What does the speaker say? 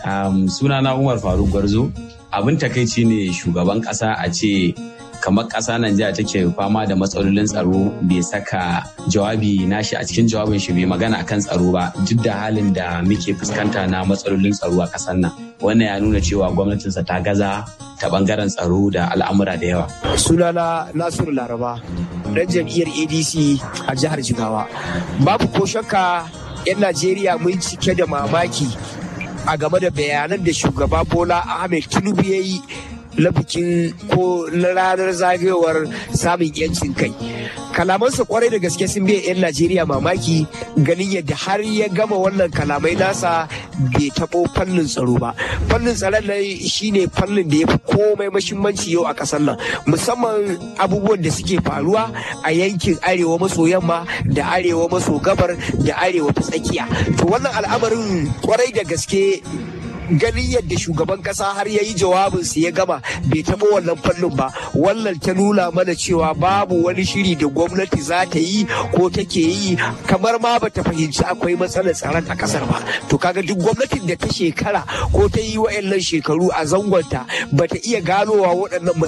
Um, sunana Umar Faruk Gwarzo. Abin takaici ne shugaban ƙasa a ce kamar ƙasa Najeriya take fama da matsalolin tsaro bai saka jawabi nashi a cikin jawabin shi bai magana akan tsaro ba duk da halin da muke fuskanta na matsalolin tsaro a ƙasar nan. Wannan ya nuna cewa gwamnatinsa ta gaza ta bangaren tsaro da al'amura da yawa. Sunana Nasiru Laraba, ɗan jam'iyyar ADC a jihar Jigawa. Babu ko shakka 'yan Najeriya mun cike da mamaki a game da bayanan da shugaba Bola Ahmed Tinubu ya yi na bikin ko na ranar zagayowar samun yancin kai kalamansa kwarai da gaske sun biya 'yan najeriya mamaki ganin yadda har ya gama wannan kalamai nasa bai taɓo fannin tsaro ba fannin tsaron nan shine fannin da ya fi komai mashimmanci yau a ƙasar nan musamman abubuwan da suke faruwa a yankin arewa maso yamma da arewa maso gabar da arewa ta tsakiya to wannan al'amarin kwarai da gaske ganin yadda shugaban kasa har ya yi jawabinsa ya gama bai taɓa wannan fannin ba wannan ta nuna mana cewa babu wani shiri da gwamnati za ta yi ko take yi kamar ma ba ta fahimci akwai matsalar tsaron a kasar ba to kaga duk gwamnatin da ta shekara ko ta yi wa'annan shekaru a zangonta ba ta iya ganowa waɗannan